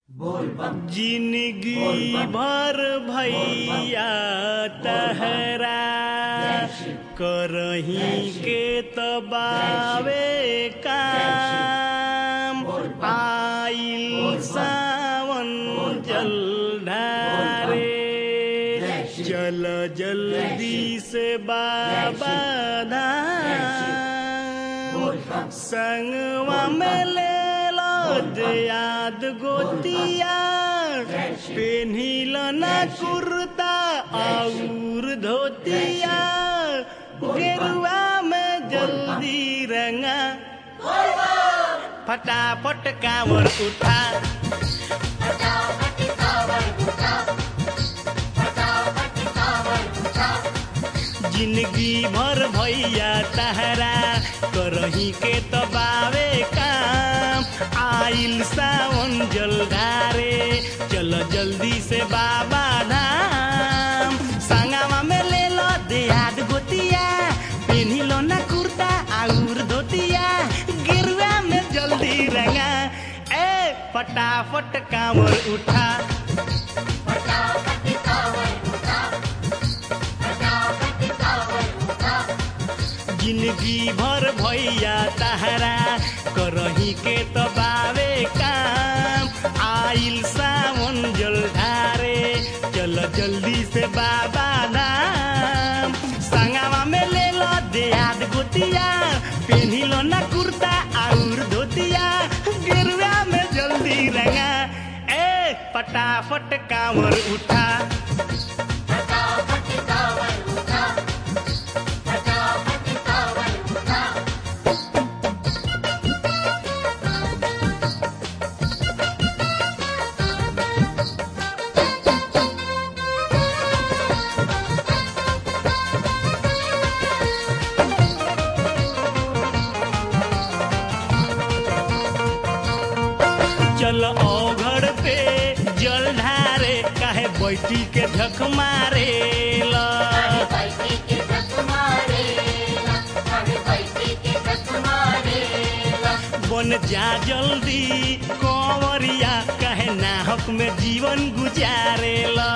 जिंदगी भर भैया तहरा करही के तबावे काम आइल सावन जल ढारे चल जल्दी से बाबा धाम संगवा में ले लो याद गोतिया पेन्हिल ना कुर्ता और धोतिया गेरुआ में जल्दी रंगा फटाफट कांवर उठा जिंदगी भर भैया तहरा करही के तबावे काम आइल सावन जलधारे चल जल्दी से बाबा धाम संगवा में ले लो देहात गोतिया पेन्ही लो ना कुर्ता और धोतिया गिरुआ में जल्दी रंगा ए फटाफट कांवर उठा जिंदगी भर भैया तहरा करही के तबावे काम आइल सावन जल ढारे चल जल्दी से बाबा धाम संगवा में ले लो देहात गोतिया पेन्ही लो ना कुर्ता और धोतिया गिरुआ में जल्दी रंगा ए फटाफट कांवर उठा चल ओघड़ पे जल ढारे काहे बैठी के झक मारे ला बन जा जल्दी कंवरिया काहे नाहक में जीवन गुजारे ला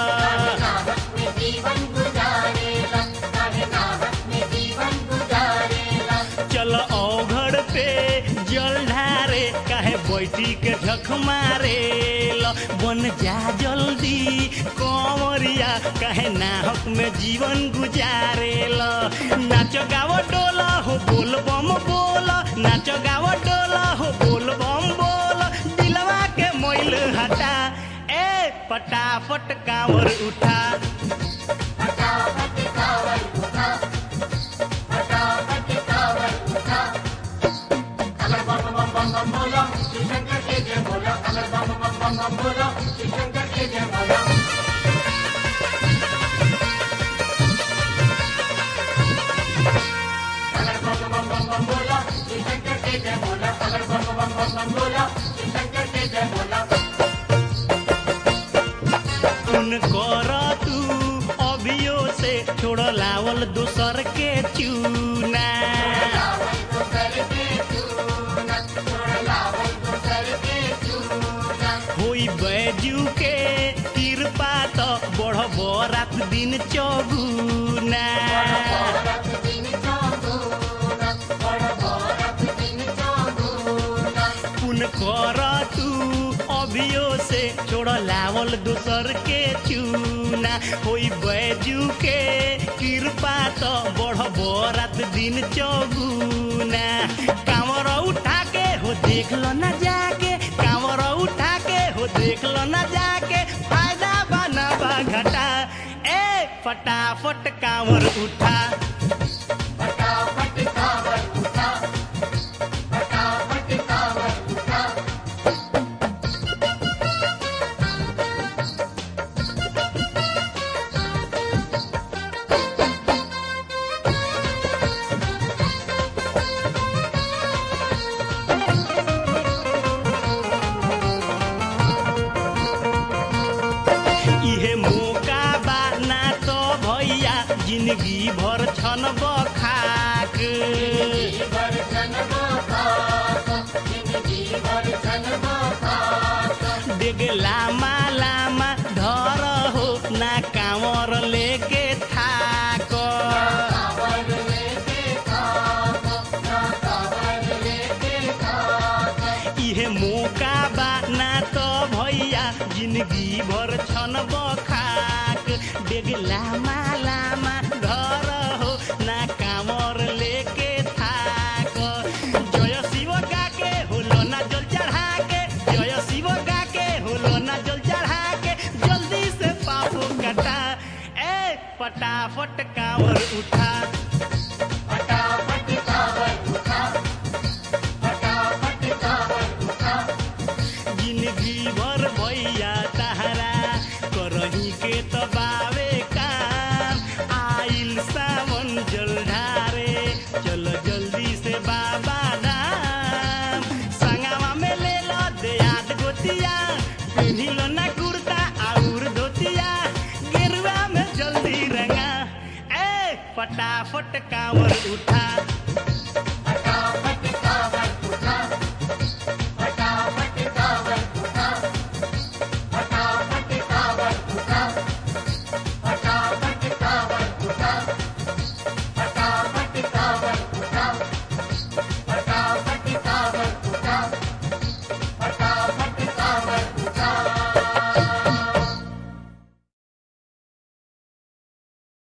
चल ओघड़ पे जल ढारे काहे बैठी के झक मारे ला बन जा जल्दी कंवरिया काहे नाहक में जीवन गुजारे ला नाच गाव डोला हो बोल बम बोल नाच गाव डोला हो बोल बम बोल दिलवा के मोइल हटा ए फटाफट कांवर उठा उन कर तू अभियो से छोड़ लावल दोसर के चूना होई बैजू के कृपा तो बढ़ब रात दिन चौगुना पुन कर तू अभियो से छोड़ लावल दोसर के चूना होई बैजू के कृपा तो बढ़ब रात दिन चौगुना कांवर उठा के हो देख लो ना जाके कांवर उठा के हो देख लो ना जाके फायदा बना बा घटा ए फटाफट कांवर उठा इहे मौका बा ना तो भैया जिंदगी भर छन बखाक डेग लामा लामा धर हो ना कांवर लेके थाक इहे मौका बा ना तो भैया जिंदगी भर छन बखाक डेग लामा लामा घर हो ना कामर लेके थाक जय शिव गाके होलो ना जल चढ़ा के जय शिव गाके होलो ना जल चढ़ा के जल्दी से पापो कटा ए फटाफट कांवर उठा जिंदगी भर भैया तहरा करही के तो बावे काम आइल सावन जल ढारे चलो जल्दी से बाबा धाम संगवा में ले लो देयाद गोतिया पिन्हिलो ना कुर्ता और धोतिया गेरुआ में जल्दी रंगा ए फटाफट कांवर उठा